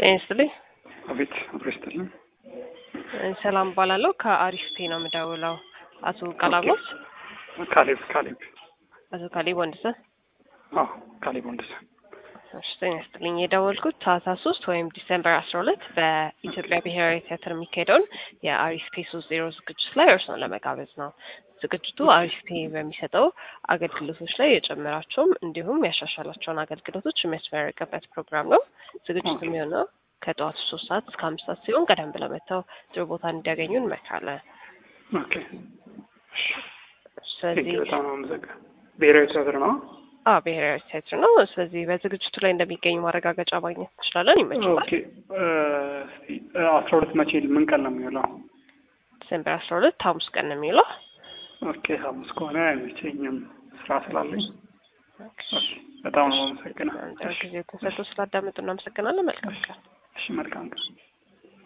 ጤና ይስጥልኝ። አቤት አብሮ ይስጥልኝ። ሰላም እባላለሁ። ከአሪፍ ፔ ነው የምደውለው። አቶ ቀላቦስ ካሌብ ካሌብ አቶ ካሌብ ወንድሰን። አዎ ካሌብ ወንድሰን። እሺ ጤና ይስጥልኝ። የደወልኩት ታህሳስ ሶስት ወይም ዲሴምበር አስራ ሁለት በኢትዮጵያ ብሔራዊ ቲያትር የሚካሄደውን የአሪፍ ፔ ሶስት ዜሮ ዝግጅት ላይ እርስዎን ለመጋበዝ ነው። ዝግጅቱ አሪፍ ፔ በሚሰጠው አገልግሎቶች ላይ የጨመራቸውም እንዲሁም ያሻሻላቸውን አገልግሎቶች የሚያስመረቅበት ፕሮግራም ነው። ዝግጅቱ የሚሆነው ከጠዋቱ ሶስት ሰዓት እስከ አምስት ሰዓት ሲሆን ቀደም ብለው መጥተው ጥሩ ቦታ እንዲያገኙ እንመክራለን። ኦኬ ስለዚህ በጣም አመሰግናለሁ። ብሔራዊ ቲያትር ነው። አዎ ብሔራዊ ቲያትር ነው። ስለዚህ በዝግጅቱ ላይ እንደሚገኙ ማረጋገጫ ማግኘት እንችላለን። ይመችላል። ኦኬ እስቲ አስራ ሁለት መቼ ምን ቀን ነው የሚውለው? ዲሴምበር አስራ ሁለት ሐሙስ ቀን ነው የሚውለው። ኦኬ ሐሙስ ከሆነ አይመቸኝም ስራ ስላለኝ። ኦኬ በጣም ነው አመሰግናለሁ። ጊዜ ተሰጥቶ ስላዳመጡ እናመሰግናለን። መልካም ቀን። እሺ መልካም ቀን።